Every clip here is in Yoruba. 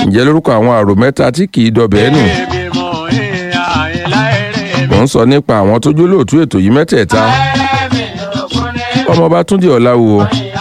ǹjẹ́ lórúkọ àwọn àrò mẹ́ta tí kì í dọbẹ̀ nù mò ń sọ nípa àwọn tó jólóòtú ètò yìí mẹ́tẹ̀ẹ̀ta ọmọọba túndé ọ̀làwò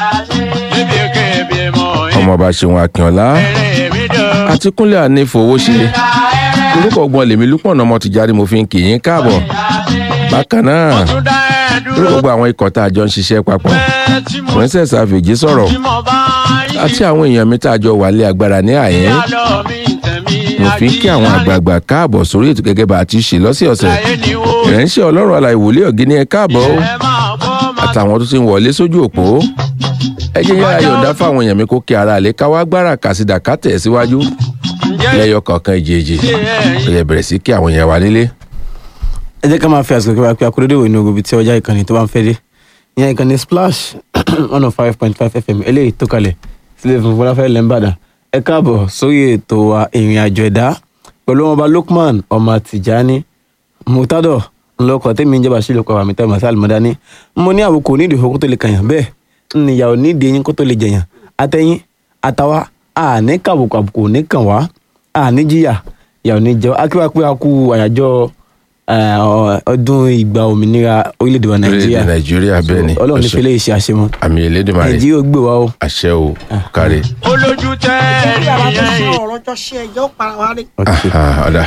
ọmọọba ṣeun akínọlá àti kúnlẹ̀ ànífowóṣe orúkọ ọgbọ́n lèmi lúpọ̀nà ọmọ tìjáde mo fi ń kì í káàbọ̀ bákan náà lórí gbogbo àwọn ikọ̀ tá a jọ ń ṣiṣẹ́ papọ̀ princess avèjì sọ̀rọ̀ àti àwọn èèyàn mi tá a jọ wà lé agbára ní àyẹ́ mo fi ń kí àwọn àgbààgbà káàbọ̀ sórí ètò gẹ́gẹ́ bá a ti ṣe lọ́sẹ̀ọ̀sẹ̀ ìránṣẹ́ ọlọ́run àlàyé wòlé ọ̀gíní ẹ káàbọ̀ o àtàwọn tó ti ń wọlé sójú òpó ẹ jẹ́ yára yọ̀ǹda fáwọn èèyàn mi kó kí ara àlè káwá gbára kàsídà ká tẹ̀ síwájú lẹ́yọ kọ̀ọ̀kan ìjèèjì ó yẹ bẹ̀rẹ̀ sí kí àwọn èèyàn wà nílé. ẹ jẹ́ ká máa fi àsìkò kíkọ́ pé akúrédè wò ní ogun ibi tí ọjà ìkànnì tó bá ń fẹ́ dé ìyẹn ìkànnì splash one oh five point five fm eléyìí tó kalẹ̀ sílẹ̀ fún fọláfẹ́ lẹ́ńbàdàn ẹ káàbọ̀ sórí ètò wa ìrìn àjò ẹ̀dá pẹ̀lú ọmọọba lukman ọmọ tìjání mutadọ ńlọkọ tèmi ń jẹba sí lóko àmì tẹ masal mọdání mo ní àwòkọ onídìí ìfowópamọ́ tó lè kàyàn bẹ́ẹ̀ níyàwó nídìí eyín kó tó lè jẹyàn àtẹyìn àtàwa àní kàbùkù àbùkù ní kàn wá àní jìyà ìyàwó ní jẹ akíwá pé a kú àyájọ́ eh, ọdún ìgbà òmìnira orílẹ̀-èdè wa nàìjíríà orílẹ̀-èdè nàìjíríà bẹ́ẹ̀ ni ọlọ́run ní fẹlẹ́ ìṣe àṣemọ àmì elédèmarè nàìjíríà ó gbé wa o. àṣẹ o káre olójú tẹ bí a bá tó sọ ẹ̀yìn ọ̀rọ̀ jọ ṣe ẹjọ́ para wa rí. Ah, ọ̀dà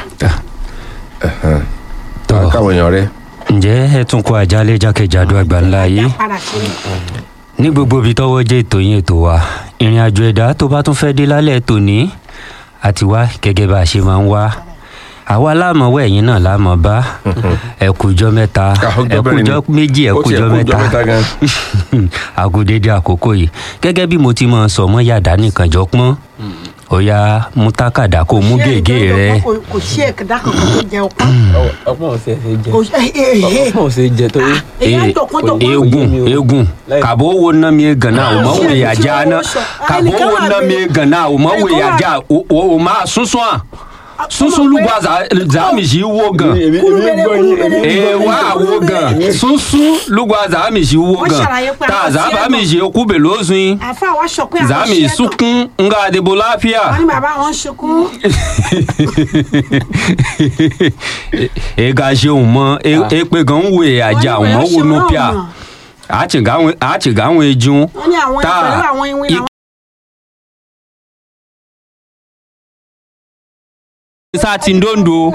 tọ́ káwọn èèyàn rẹ ǹjẹ́ ẹ tún kó àjálẹ̀ jákèjádò àgbáńlá yìí padà sí i. ní gbogbo ibi tọ́wọ́ jẹ́ ètò yín ètò wa ìrìn àjò ẹ̀dá tó bá tún fẹ́ dé lálẹ́ tòní àti wá gẹ́gẹ́ bá a ṣe máa ń wá àwa láàmọ̀ wẹ̀ ẹ̀yìn náà láàmọ̀ bá ẹ kújọ́ mẹ́ta Ah, ọjọ́ ẹ mẹ́rin ni. kújọ́ méjì ẹ Ó tiẹ̀ kújọ́ kú mẹ́ta ọjọ́ mẹ́ta gan. àgùdédé àkókò yìí gẹ́gẹ́ bí mo ti máa sọ mọ́ yàdá nìkan jọ pọ́n ó yá mú tákàdá kó mú gègé rẹ Kò- kò sí ẹ̀kẹ́dá kankan tó jẹ ọpọ́n. ọpọ́n ò ṣe é jẹ kò sí ọpọ́n ò ṣe é jẹ torí èyí á jọ̀kan jọ̀kan. eegun eegun kabo wo na mi gana o ma wo ya ja na kabo wo na mi gana o ma wo ya ja o o ma sunsun a sunsun lugba za za mi si wo gan Kúrú bẹ̀rẹ̀ kúrú bẹ̀rẹ̀. ee wa wo gan sunsun lugba za mi si wo Wọ́n gan ṣàlàyé pé ta àwọn za tí ba ẹ mi mọ̀. si ku be lo sun àfa wa sọ pé za àwọn mi ṣe é tán. sunkun nga adebo lafiya wọ́n ní bàbá wọn sunkún. e ga se òun mọ e pe gan wo àjà òun mọ wo nu pia a ti ga àwọn a ti ga àwọn ejun wọ́n ní àwọn pẹ̀lú àwọn iwin àwọn. sa ti ń dondo.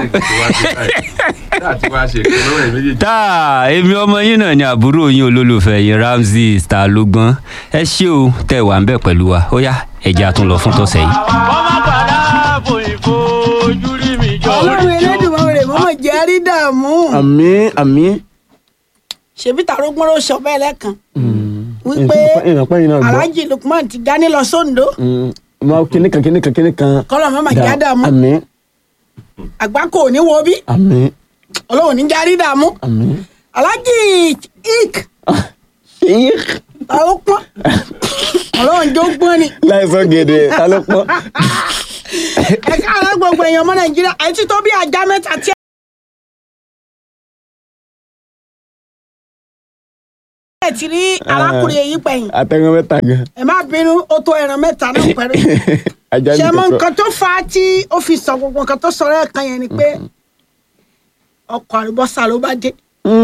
tá èmi ọmọ yín náà ni àbúrò yín olólùfẹ́ yín ramsey star lógbọ́n ẹ ṣé o tẹ́ wà ń bẹ̀ pẹ̀lú wa ó yá ẹ̀jẹ̀ àtún lọ fún tọ̀sẹ̀ yìí. ọmọ padà bò ìfojú rí mi jọ ọlọ́run elédùnmọ́ mọ́mọ́ jẹ́ rí dààmú. àmì àmì. ṣèbí tàrógbọ́n ló sọ bẹ́ẹ̀ lẹ́kan. wípé ìrànpẹ́ yìí náà gbọ́. alhaji lukman ti dání lọ sóńdó ma kíní kan kíní kan kíní kan. kọ́lọ̀ mọ́mọ́ jẹ́ dààmú àmì àgbá kò ní wo bí àmì ọlọ́run ní jẹ́ rí dààmú. àmì. alhaji ik ṣèyí tàrógbọ́n ọlọ́run jó gbọ́n ni. láìsọ gèdè ta ló pọ́n. ẹ káàárọ̀ gbogbo èèyàn ọmọ nàìjíríà ẹ ti tó bí ajá mẹ́ta tí ẹ ti rí arákùnrin èyí pẹ̀yìn àtẹ̀wọ́n mẹ́ta gan. ẹ má bínú ó tó ẹran mẹ́ta náà pẹ̀lú ajá ṣe ní mọ kẹsàn. nǹkan tó fa tí ó fi sọ gbogbo nǹkan tó sọ̀rọ̀ ẹ̀kan yẹn ni pé ọkọ̀ àlùbọ́sà ló bá dé.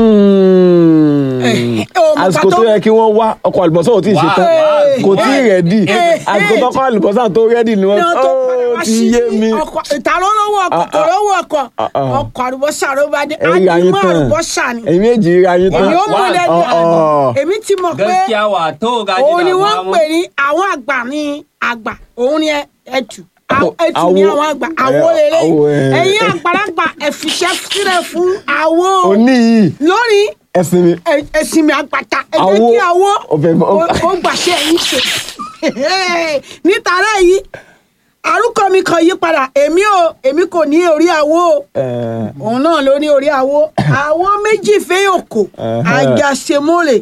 Eh, eh, oh, mo àsìkò pàtó- tó yẹ kí wọ́n wá ọkọ̀ àlùbọ́sà ò tí ì ṣe tán Wá. kò tí ì rẹ́dì Eh, àsìkò eh. tọ́kọ̀ àlùbọ́sà tó rẹ́dì ni wọ́n ní wọn tó padà ó wá ti sí yé mi. ọkọ̀ ìta ló lówó ọkọ̀ Ah, kò ah. lówó ọkọ̀ Ah, ah. ọkọ̀ àlùbọ́sà ló bá dé ẹ rí ayé ájúmọ́ tán àlùbọ́sà ni ẹ̀yin méjì rí ayé tán. èmi ó mú lẹ́nu Ọ̀, èmi ti mọ̀ pé wà tó ga òun ni wọ́n ń pè ní àwọn àgbà ní àgbà òun ni ẹ- ẹtù Àwọ̀- ẹtù ní àwọn àgbà àwo Eh, lélẹ̀ àwo, eh. ẹ̀yin àgbàlagbà ẹ̀fìṣẹ́ sílẹ̀ fún àwo òní yìí lórí ẹ̀sìn mi. ẹ- ẹ̀sìn mi àgbàtà ẹ jẹ́ Àwo- kí àwo ọbẹ̀ bọ̀- ó ó gbàṣẹ ẹ̀yìn ṣe nítorí yìí àrùkọ mi kan yí padà èmi ò èmi kò ní orí àwo o Eh, òun náà ló ní orí àwo àwo méjì fẹ́yòkò Ẹhẹ́. àjàṣemọ́lẹ̀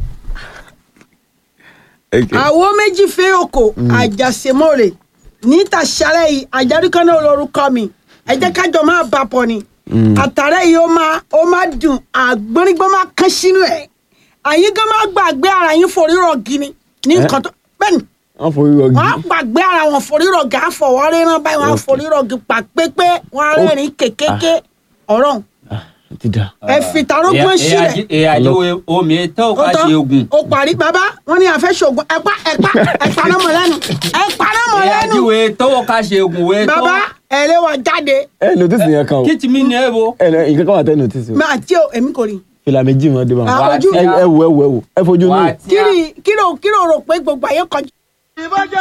okay. àwo méjì fẹ́yòkò àjàṣemọ́lẹ̀ níta ṣálẹ̀ yìí àjàdúkọ́ náà lórúkọ mi ẹ jẹ́ kájọ máa bá pọ̀ ni àtàrẹ yìí ó máa ó máa dùn àgbọ̀nrígbọ́n máa kán sínú ẹ̀ àyín gan máa gbàgbé ara yín forí rọ̀ gini ní nǹkan tó bẹ́ẹ̀ni wọ́n forí rọgí. wọ́n á gbàgbé ara wọn forírọ̀gì àfọwọ́rí rán báyìí wọ́n á forírọ̀gì pa pépé wọ́n á rẹ́rìn kékéké ọ̀rọ̀ ti da. ẹ fi tarógbọ́n sílẹ̀ èyà àjẹwò omi tó ó ká tán ṣe ogun. ó parí bàbá wọn ní àfẹ́ ṣoògùn ẹ̀pá ẹ̀pá ẹ̀pá náà mọ̀ lẹ́nu ẹ̀pá náà mọ̀ èyà lẹ́nu àjẹwò tó ká ṣe ogun wé tó. bàbá ẹ lé wa jáde ẹ notice yẹn kan o kí ti mi ní ẹ wo. ẹ nà nǹkan kan wà tẹ́ notice o mi àti o èmi kò rí fìlà méjì mọ́ dé bá Ah, wọn. ojú ẹ ẹ wo ẹ wo ẹ wo ẹ fojú wà á nù. tí a- kí ni kí ló kí ló rò pé gbogbo ayé kọjú.